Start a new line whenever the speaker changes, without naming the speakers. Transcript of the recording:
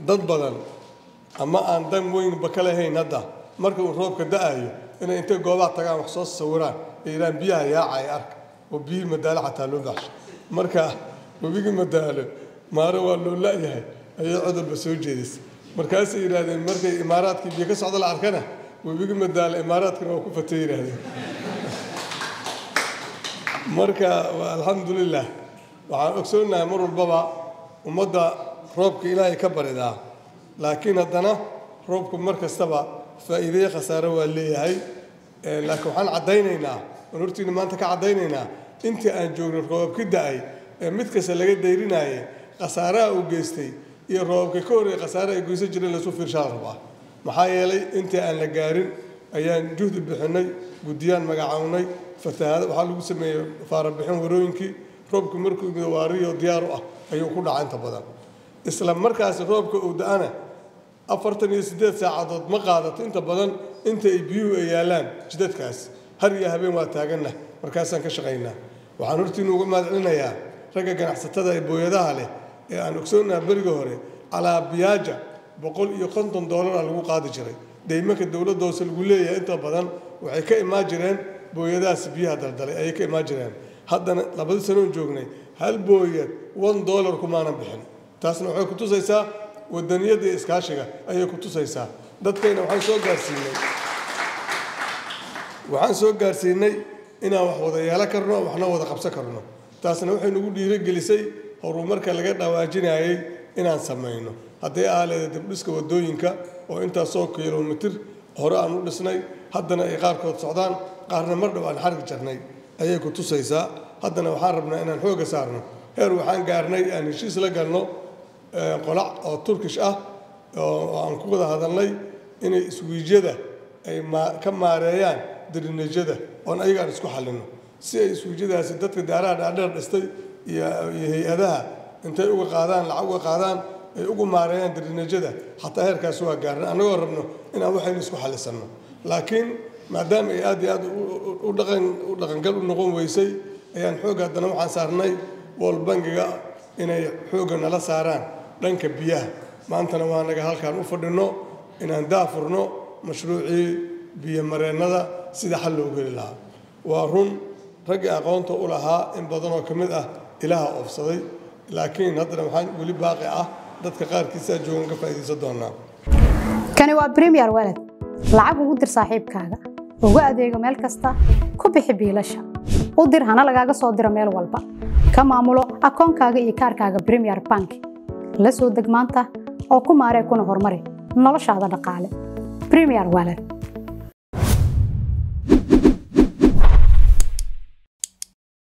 dad badan ama aan dan weynba ka lahayn hadda marka uu roobka da-ayo inay intay goobaha tagaan wax soo sawiraan ay yidhahaan biyaha yaacay arka oo biyihii madaalo xataa loo baxsho marka webigii madaalo maaro waa loo la-yahay ayay codolba soo jeedisay markaasay yidhaahdeen markay imaaraadkii biyo ka socda la arkana webigii madaalo imaaraadkana waa ku fatay yidhaahdeen marka alxamdulilah waxaan ogsoonahay mar walbaba ummadda roobka ilaahay ka baridaa laakiin haddana roobku mar kastaba faa'iideye khasaare waa leeyahay laakiin waxaan caddaynaynaa aan hortiina maanta ka caddaynaynaa intii aan joogno roobabka da-ay ee mid kasta laga dayrinayay khasaaraha uu geystay iyo roobabka ka horreeyay khasaare ay goysan jireen lasu fiirshaa rabaa maxaa yeelay intii aan la gaarin ayaan juhdi bixinay guddiyaan magacawnay fatahaada waxaa lagu sameeyey faarabixin warooyinkii roobku markuu yimid waariyo diyaar u ah ayuu ku dhaca inta badan isla markaasi roobka uu da-ana afartan iyo siddeed saacadood ma qaadato inta badan inta ay biyuhu ay yaallaan jidadkaas har iyo habeen waa taaganna markaasaan ka shaqaynaa waxaan hortiinu uga mahadcelinayaa ragga ganacsatada ee booyadaha leh ee aan ogsoonaha beriga hore alaabiyaaja boqol iyo konton doolara lagu qaadi jiray deymanka dowladda hoose lagu leeyahay inta badan waxay ka imaan jireen booyadahaas biyaha daldalay ayay ka imaan jireen haddana labadii sanoon joognay hal booyad one dollar kumaanan bixin taasna waxay ku tusaysaa wadaniyadda iyo iskaashiga ayay ku tusaysaa dadkayna waxaan soo gaarsiinay waxaan soo gaarsiinay inaan wax wada yeelo karno waxna wada qabsan karno taasna waxay nagu dhiirigelisay horumarka laga dhawaajinayay inaan samayno hadday ahaleeda dibdhiska wadooyinka oo intaasoo kilomitir hore aan u dhisnay haddana ay qaarkood socdaan qaarna mar dhow aan xargi jarnay ayay ku tusaysaa haddana waxaan rabnaa inaan xoogga saarno heer waxaan gaarnay aan heshiis la galno qolac oo turkish ah oo aan ku wada hadalnay inay iswiijyada ay ka maareeyaan darineejyada oon ayagaan isku xallino si ay iswiijyadaasi dadka daaraha dhaadheer dhistay iyo hay-adaha intay uga qaadaan lacag uga qaadaan ay ugu maareeyaan darineejyada xataa heerkaas waa gaarna annagoo rabno inaan waxaynu isku xallisanno laakiin maadaama ay aad iyo aad u dhaqan u dhaqangal u noqon weysay ayaan xoog haddana waxaan saarnay wol bangiga inay xoogga nala saaraan dhanka biyaha maantana waa naga halkaan u fadhinno inaan daafurno mashruucii biyomareennada sida xal loogu heli lahaa waa run raggii aqoonta u lahaa in badanoo ka mid ah ilaaha oofsaday laakiin haddana waxaan weli baaqi ah dadka qaarkiisaa joogan ka faa'iidaysan doonaa
kani waa bremiyer walad lacag ugu dir saaxiibkaaga ugu adeego meel kasta ku bixi biilasha u dir hana lagaaga soo diro meel walba ka maamulo akoonkaaga iyo kaarkaaga bremiyer bank la soo deg maanta oo ku maaree kuna horumari noloshaada dhaqaale bremiyer walad